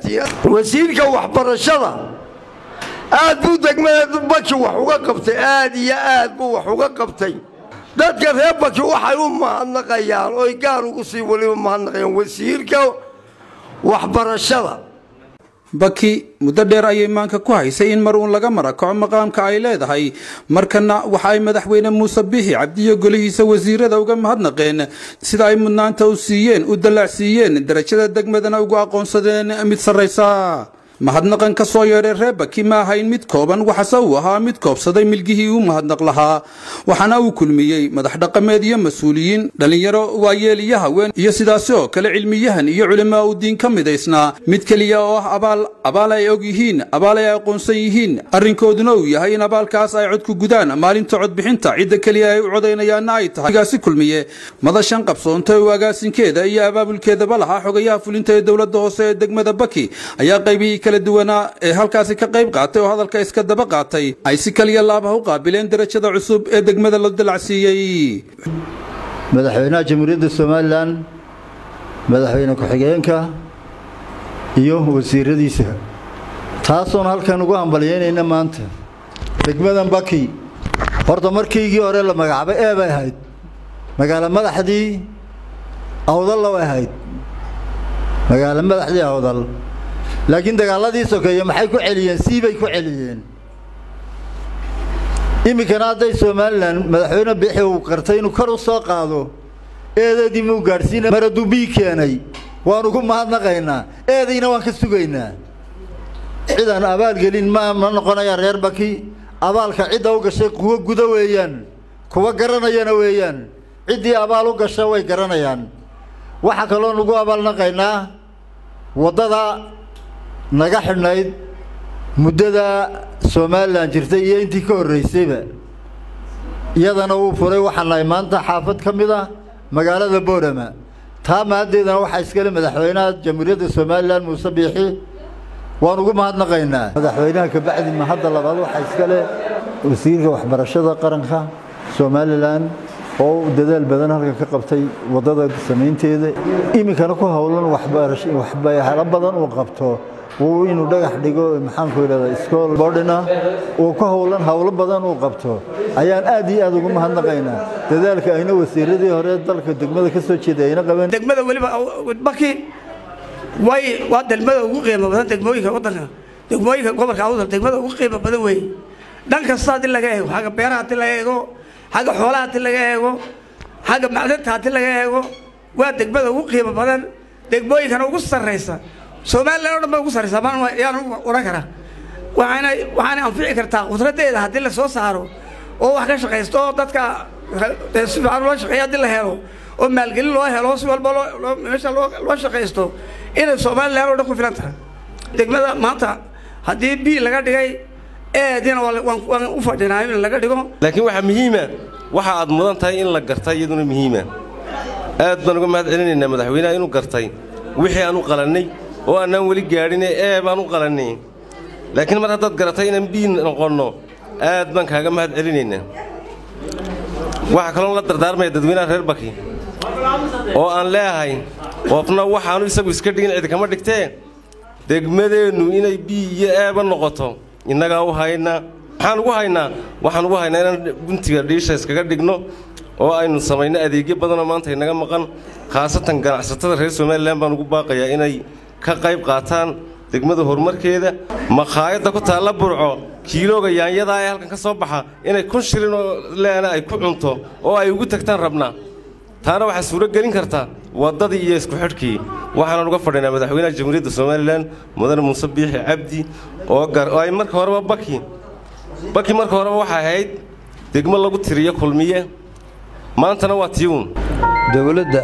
wasiirka waxbarashada aad buu degmada baki wax uga qabtay aad iyo aad buu wax uga qabtay dadka reer baki waxay u mahadnaqayaan oy gaar ugu sii weliba mahadnaqayaan wasiirka waxbarashada baki muddo dheer ayay maanka ku haysay in mar uun laga marakaco maqaamka ay leedahay markana waxa ay madaxweyne muuse bixi cabdiyo golihiisa wasiirada uga mahadnaqeen sida ay mudnaanta u siiyeen u dallacsiiyeen darajada degmadana ugu aqoonsadeen mid sarraysa mahadnaqan ka soo yeedhay reer baki ma ahayn mid kooban waxase uu ahaa mid koobsaday milgihii uu mahadnaq lahaa waxaana uu kulmiyey madax dhaqameed iyo mas-uuliyiin dhallinyaro waayeel iyo haween iyo sidaasi oo kale cilmiyahan iyo culimaa u diin ka midaysnaa mid keliya oo ah abaal abaal ay og yihiin abaal ay aqoonsan yihiin arrinkooduna uu yahay in abaalkaas ay codku gudaan maalinta codbixinta cidda keliya ay u codaynayaanna ay tahay gaasi kulmiye madashan qabsoontay oo agaasinkeeda iyo abaabulkeedaba lahaa xogayaha fulinta ee dowladda hoose ee degmada baki ayaa qaybihii kala duwanaa ee halkaasi ka qayb qaatay oo hadalka iska daba qaatay ay si kaliya laabaha u qaabileen darajada cusub ee degmada la dalacsiiyey madaxweynaha jamhuuriyadda somalilan madaxweyne ku-xigeenka iyo wasiiradiisa taasoon halkan ugu hambalyeynayna maanta degmadan baki horta markiigii hore la magacaabay ee bay ahayd magaalo madaxdii awdalla way ahayd magaalo madaxdii awdal laakiin dagaaladii sokeeye maxay ku celiyeen sii bay ku celiyeen iminkana hadday somalilan madaxweyne bixi uu qartay inuu kor u soo qaado eedeedii muu gaadhsiina maraduu bii keenay waanu ku mahadnaqaynaa eedayna waan ka sugaynaa cidaan abaalgelin ma ma noqonayaan reer baki abaalka cidda u gashay kuwa guda weeyaan kuwa garanayana weeyaan ciddii abaal u gasha way garanayaan waxaa kaloo nugu abaalnaqaynaa waddada naga xidhnayd muddada somalilan jirtay iyo intii ka horreysayba iyadana wuu furay waxaan nahay maanta xaafad ka mid ah magaalada boorama taa mahaddeedana waxaa iskale madaxweynaha jamhuuriyadda somalilan muuse biixi waan ugu mahadnaqaynaa madaxweynaha kabacdi mahadda labaad waxaa iskale wasiirka waxbarashada qaranka somalilan oo dadaal badan halkan ka qabtay waddada samaynteeda iminkana ku howlan waxyaalo badan uu qabto uu inuu dhagax dhigo maxaanku idhahdaa iskool bodhina uu ku howlan howlo badan uu qabto ayaan aad iyo aad ugu mahadnaqaynaa dadaalka ayna wasiiradii hore dalka degmada ka soo jeeday ayna qabeen degmada weliba baki way waa degmada ugu qiimo badan degmooyinka waddanka degmooyinka gobolka awdal degmada ugu qiimo badan weeye dhan kasta haddii laga eego xagga beeraha haddii laga eego xagga xoolaha haddii laga eego xagga macdanta haddii laga eego waa degmada ugu qiimo badan degmooyinkana ugu sarraysa somalilan o dhan ba ugu sarraysa maan yaan odhan karaa waxaana waxaana anfici kartaa khudraddeeda haddii la soo saaro oo wax ka shaqaysto oo dadka si fiican loo shaqeeya haddii la helo oo maalgelin loo helo si walba loo meesha loo loo shaqaysto inay somalilan oo dhan ku filan tahay degmada maanta haddii bii laga dhigay eedina waan u fadhinaa in laga dhigo laakiin waxaa muhiima waxa aad mudan tahay in la gartay iyaduna muhiima aad baan uga mahad celinaynaa madaxweynaha inuu gartay wixii aan u qalannay oo annaan weli gaadhine ee baan u qalannay laakiin mar haddaad garatay inaan bii noqonno aad baan kaaga mahad celinaynaa waxaa kaloon la dardaarmaya dadweynaha reer baki oo aan leeahay qofna waxaanu isagu iska dhigin cid kama dhigtee degmadeennu inay bii iyo eeba noqoto innagaa u haynaa maxaan ugu haynaa waxaan ugu haynaa inaan guntiga dhiisha iskaga dhigno oo aynu samayno adeegyo badanoo maanta inaga maqan khaasatan ganacsatada reer somalilan baan ugu baaqayaa inay ka qayb qaataan degmada horumarkeeda makhaayadda ku taalla burco kiilooga yaanyadaa ee halkan ka soo baxa inay kun shilin oo leena ay ku cunto oo ay ugu tagtaan rabnaa taana waxaa suuro gelin kartaa waddadii iyo isku xidhkii waxaanan uga fadhinaa madaxweynaha jamhuuriyadda somalilan mudane muuse biixi cabdi oo ay marka horeba baki baki marka horeba waxay ahayd degmo lagu tiriyo kulmiye maantana waa tiiwun dowladda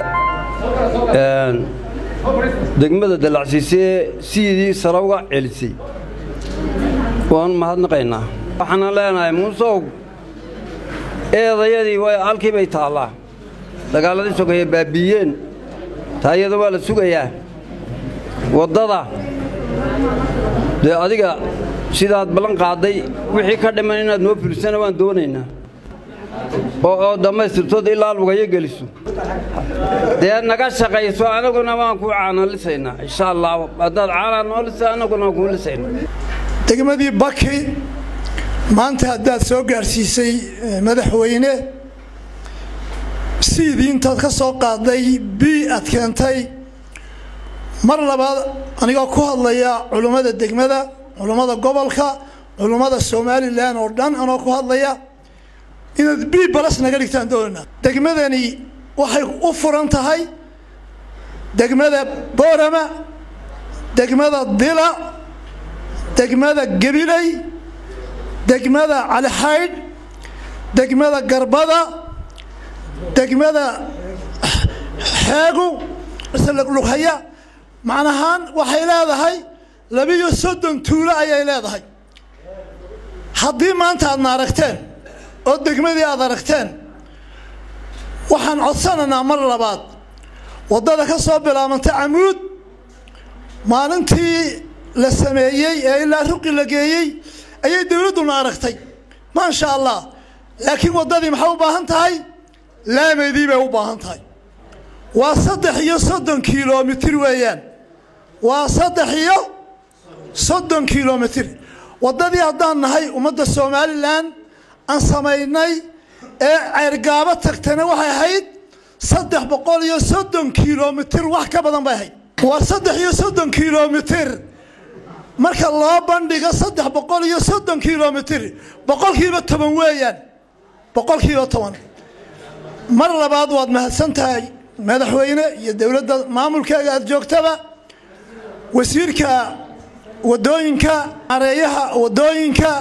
degmada dalacsiisee sidii sare uga celisay waanu mahadnaqaynaa waxaana leenahay muusow eedayadii halkii bay taallaa dagaalladii sokeeye baabbiiyeen taayada waa la sugayaa waddada dee adiga sidaad ballan qaadday wixii ka dhiman inaad noo fulisana waan doonaynaa oo oo dhammaystirtood ilaa lugayo geliso dee naga shaqayso anaguna waan ku caanalisaynaa insha allah haddaad caanaa noo lisa anaguna waan kuu lisaynaa degmadii baki maanta haddaad soo gaadhsiisay madaxweyne siidii intaad ka soo qaaday bi aad keentay mar labaad anigoo ku hadlaya culummada degmada culummada gobolka culummada somalilan oo dhan anoo ku hadlaya inaad bi balas naga dhigtaan doonana degmadani waxay u furan tahay degmada boorama degmada dila degmada gabiley degmada calixaydh degmada garbada degmada xeegu lughaya macnahaan waxay leedahay labiyo soddon tuulo ayay leedahay haddii maanta aadna aragteen oo degmadii aad aragteen waxaan codsanaynaa mar labaad waddada ka soo bilaabantay camuud maalintii la sameeyey ee ilaa ruqi la geeyey ayay dawladduna aragtay maasha allah laakiin waddadii maxay u baahan tahay laameydii bay u baahan tahay waa saddex iyo soddon kilomitir weeyaan waa saddex iyo soddon kilomitir waddadii haddaan nahay ummadda somalilan aan samaynay ee ceyrgaabo tagtana waxay ahayd saddex boqol iyo soddon kilomitir wax ka badan bay ahayd waa saddex iyo soddon kilomitir marka loo bandhigo saddex boqol iyo soddon kilomitir boqolkiiba toban weeyaan boqolkiiba toban mar labaad waad mahadsan tahay madaxweyne iyo dowladda maamulkeega aada joogtaba wasiirka waddooyinka areeyaha waddooyinka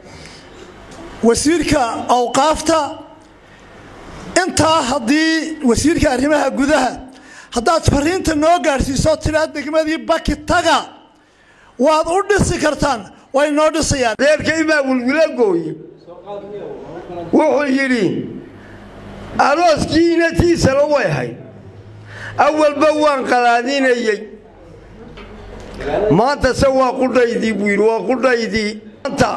wasiirka awqaafta intaa haddii wasiirka arrimaha gudaha haddaad fariinta noo gaadhsiiso tidhaa degmadii baki taga waad u dhisi kartaan way noo dhisayaan reerkay baa wilwilo gooye wuxuu yidhi arooskii inatiisana way ahayd awalba waan qalaadinayey maanta se waa qudhaydii buu yidhi waa qudhaydii maanta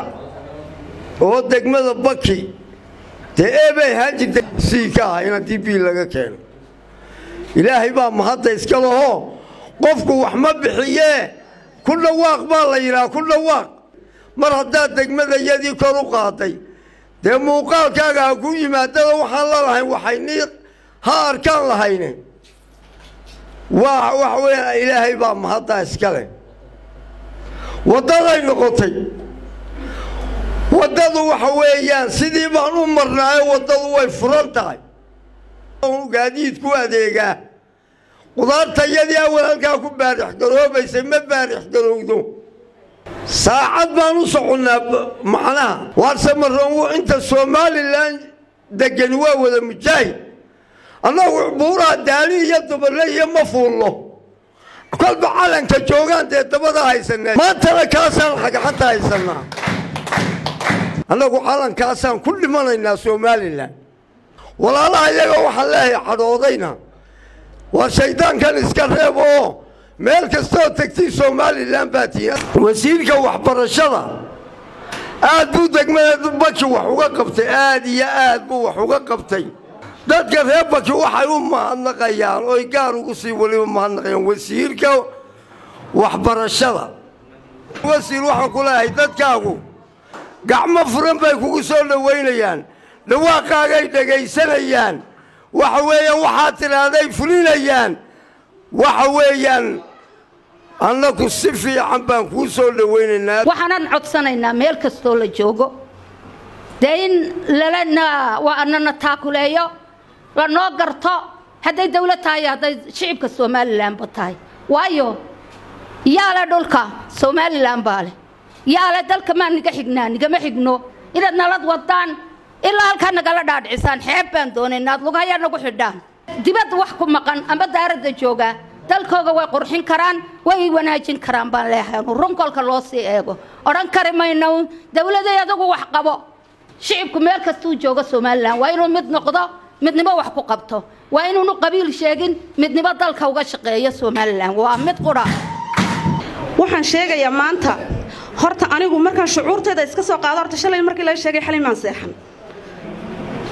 oo degmada baki dee eebay ahaan jirtay sii ka ah in haddii bii laga keeno ilaahay baa mahadda iska lahoo qofku wax ma bixiyee ku dhawaaq baa la yidhaha ku dhawaaq mar haddaad degmadayadii kor u qaaday dee muuqaalkaaga ha ku yimaadada waxaan la lahayn waxaynii ha arkaan lahayne waa waxa weya ilaahay baa mahaddaa iska leh waddaday noqotay waddadu waxa weeyaan sidii baan u marnaayo waddadu way furan tahay gaadiidku adeegaa qudaartayadii awal halkaa ku baarix garoobaysay ma baarix garowdo saacad baan u soconnaa macnaha waarse maroon inta somalilan degani waa wada mujaahid annagu buuraha daali iyo duballe iyo ma fuulno kolba calanka joogaan dee dabada haysanaa maantana kaasaan xagxanta haysanaa annagu calankaasaan ku dhimanaynaa somalilan walaalaha iyaga waxaan leehay cadhoodayna waa shayddaankan iska reeb oo meel kastoo tegtay somalilan baa tiina wasiirka waxbarashada aad buu degmada baki wax uga qabtay aad iyo aad buu wax uga qabtay dadka reer baki waxay u mahadnaqayaan oy gaar ugu sii weliba mahadnaqayaan wasiirka waxbarashada wasiir waxaan ku leeyahay dadkaagu gacmo furan bay kugu soo dhowaynayaan dhawaaqaagay dhegaysanayaan waxa weeyaan waxaad tidhaahday fulinayaan waxa weeyaan annagu si fiican baan kuu soo dhowaynaynaa waxaanan codsanaynaa meel kastoo la joogo dee in lalana anana taakuleeyo lanoo garto hadday dawlad tahay iyo hadday shicibka somalilanba tahay waayo yaa le dhulka somalilan baa leh yaa le dalka maa niga xignaa nigama xigno inaad nalad wadaan ilaa halkaa nagala dhaadhicisaan xeeb baan doonaynaa ad lugayaa nagu xidhaan dibadda wax ku maqan ama daaradda joogaa dalkooga way qurxin karaan way wanaajin karaan baan leehay runkolka loo sii eego odhan kari mayno dawladay adugu wax qabo shicibku meel kastuu joogo somalilan waa inuu mid noqdo midnimo wax ku qabto waa inuunu qabiil sheegin midnimo dalka uga shaqeeyo somalilan waa mid qudha waxaan sheegayaa maanta horta anigu markaan shucuurteeda iska soo qaado horta shalay markii laga sheegay xalimaan seexan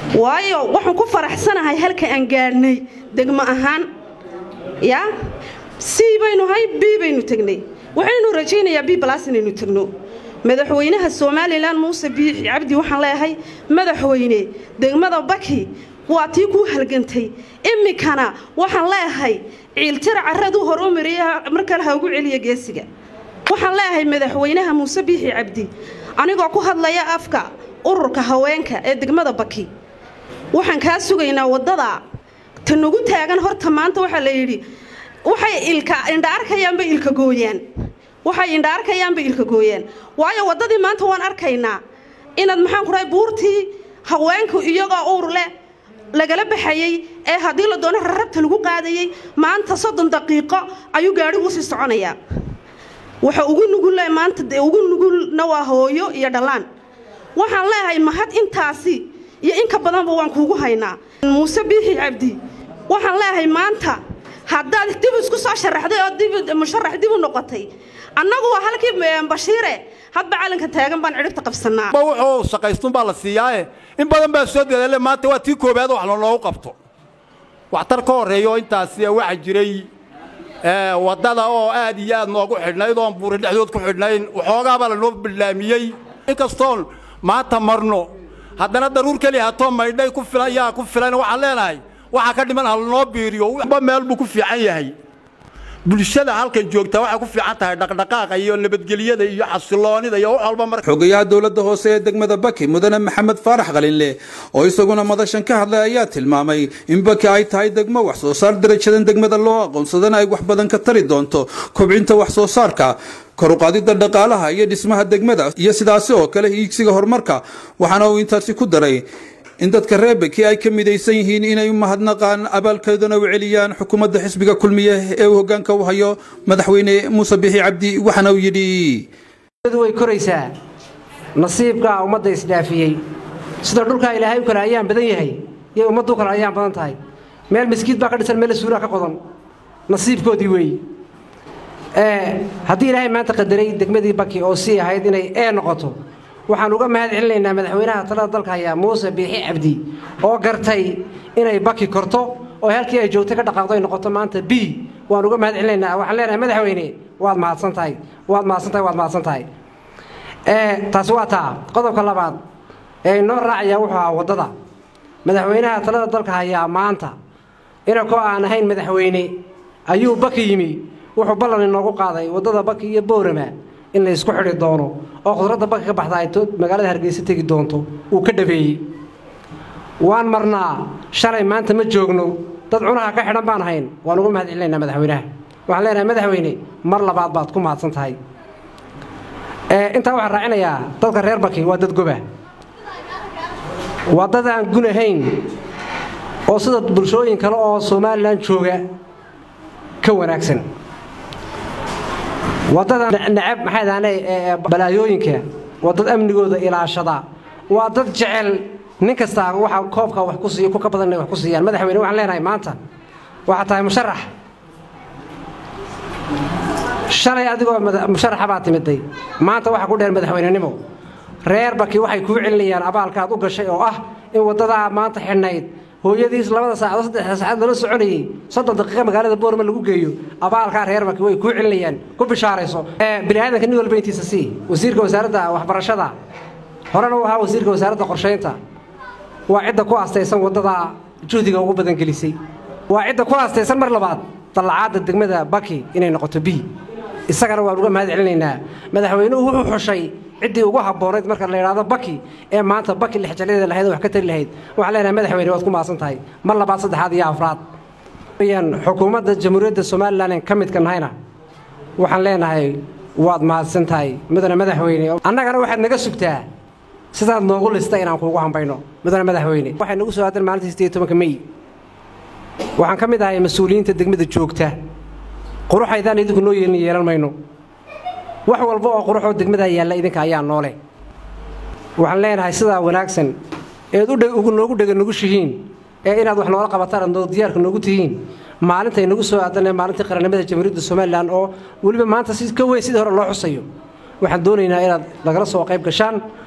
waayo waxaan ku faraxsanahay halka aan gaadhnay degmo ahaan yaa c baynu hay b baynu tegnay waxaynu rajaynayaa b balas inaynu tegno madaxweynaha somalilan muuse biixi cabdi waxaan leeyahay madaxweyne degmada baki waa tii kuu halgantay iminkana waxaan leeyahay ciiltira caraduu hor u mariya mar kale ha ugu celiya geesiga waxaan leeyahay madaxweynaha muuse biixi cabdi anigoo ku hadlaya afka ururka haweenka ee degmada baki waxaan kaa sugaynaa waddada ta nagu taagan horta maanta waxaa la yidhi waxay ilka indha arkayaanba ilka gooyaan waxay indha arkayaanba ilka gooyaan waayo waddadii maanta waan arkaynaa inaad maxaan ku dhahay buurtii haweenku iyagoo uur leh lagala baxayey ee haddii la doono rarabta lagu qaadayey maanta soddon daqiiqo ayuu gaadhigu sii soconayaa waxa ugu nugulle maanta dee ugu nugulna waa hooyo iyo dhallaan waxaan leeyahay mahad intaasi iyo inka badanba waan kuugu haynaa muuse biixi cabdi waxaan leeyahay maanta haddaad dib isku soo sharaxday oo dib musharax dib u noqotay annagu waa halkii bashiire hadba calanka taagan baan cidhibta qabsanaa wuxuu shaqaystun baa la siiyaaye in badan baa soo dadaale maanta waa tii koobaad wax loogu qabto waxtar ka horreeyo intaasi waxa jiray waddada oo aad iyo aad noogu xidhnayd oon buuri dhexdood ku xidhnayn waxoogaabaa lanoo bilaamiyey inkastoon maanta marno haddana daruur keliya hatoo maydhay ku filan yaa ku filan waxaan leenahay waxaa ka dhiman halanoo biiriyo ba meel buu ku fiican yahay bulshada halkan joogtaa waxay ku fiican tahay dhaqdhaqaaqa iyo nabadgelyada iyo xasiloonida iyo wax walba marka xogayaha dowladda hoose ee degmada baki mudane maxamed faarax qalinle oo isaguna madashan ka hadlay ayaa tilmaamay in baki ay tahay degmo wax soo saar darajadan degmada loo aqoonsadana ay wax badan ka tari doonto kobcinta wax soo saarka koruqaadida dhaqaalaha iyo dhismaha degmada iyo sidaasi oo kale hiigsiga horumarka waxaana uu intaasi ku daray in dadka reer baki ay ka midaysan yihiin inay u mahadnaqaan abaalkeedana u celiyaan xukuumadda xisbiga kulmiye ee uu hoggaanka u hayo madaxweyne muuse bixi cabdi waxaana uu yidhi way koraysaa nasiibkaa ummadda isdhaafiyey sida dhulkaa ilaahay u kale ayaan badan yahay iyo ummaddu kale ayaan badan tahay meel miskiid baa ka dhisan meel suuraa ka qodan nasiibkoodii weey haddii ilaahay maanta qadaray degmadii baki oo sii ahayd inay ee noqoto waxaan uga mahad celinaynaa madaxweynaha talada dalka hayaa muuse biixi cabdi oo gartay inay baki korto oo halkii ay joogtay ka dhaqaaqdo ay noqoto maanta b waan uga mahad celinaynaa waxaan leenahay madaxweyne waad mahadsan tahay waad mahadsan tahay waad mahadsan tahay taasi waa taa qodobka labaad ee inoo raacaya wuxuu ahaa waddada madaxweynaha talada dalka hayaa maanta inakoo aan ahayn madaxweyne ayuu baki yimi wuxuu ballan inoogu qaaday waddada baki iyo boorama in la isku xidhi doono oo khudradda baki ka baxda ay magaalada hargeysa tegi doonto wuu ka dhabeeyey waan marnaa shalay maanta ma joogno dad cunaha ka xidhan baan ahayn waan uga mahad celinaynaa madaxweynaha waxaan leenahay madaxweyne mar labaad baad ku mahadsan tahay intaa waxaan raacinayaa dadka reer baki waa dad goba waa dad aan gun ahayn oo sida bulshooyin kale oo somalilan jooga ka wanaagsan waddada necab maxay daane balaayooyinka waa dad amnigooda ilaashada waa dad jecel nin kastaa waxa koobka wax ku siiyo ku ka badan inay wax ku siiyaan madaxweyne waxaan leenahay maanta waxaa tahay musharax shalay adigoo musharaxa baa timiday maanta waxaa ku dheer madaxweynenimo reer baki waxay kuu celinayaan abaalkaad u gashay oo ah in waddadaa maanta xidhnayd hooyadiis labada saacadood saddexda saacad lala soconayey soddon daqiiqa magaalada boorma lagu geeyo abaalkaa reer baki way kuu celinayaan ku bishaarayso biniaadanka nin walba intiisa sii wasiirka wasaaradda waxbarashada horena u ahaa wasiirka wasaaradda qorshaynta waa cidda ku astaysan waddada juhdiga ugu badan gelisay waa cidda ku astaysan mar labaad dallacaadda degmada baki inay noqoto b isagana waan uga mahad celinaynaa madaxweynuhu wuxuu xushay ciddii ugu habboonayd marka la yidhaahdo baki ee maanta baki lixjaladeeda lahayd wax ka tari lahayd waxaan leenahay madaxweyne waad ku mahadsan tahay mar labaad saddexaad iyo afraad xukuumadda jamhuuriyadda somalilan ka midka nahayna waxaan leenahay waad mahadsan tahay mudane madaxweyne annagana waxaad naga sugtaa sidaad noogu lista inaan kuugu hambayno mudane madaxweyne waxay nagu soo aadan maalintii sideed tobanka mey waxaan ka mid ahay mas-uuliyiinta degmada joogta quruxaydaan idinku noo yeelin yeelan mayno wax walba oo quruxoo degmadaa yaalla idinka ayaa noole waxaan leenahay sidaa wanaagsan eed noogu dhega nugushihiin ee inaad wax noola qabataan aad noo diyaarka noogu tihiin maalintay nagu soo aadanee maalintii qarannimada jamhuuriyadda somalilan oo weliba maanta si ka weyn sidii hore loo xusayo waxaan doonaynaa inaad nagala soo qayb gashaan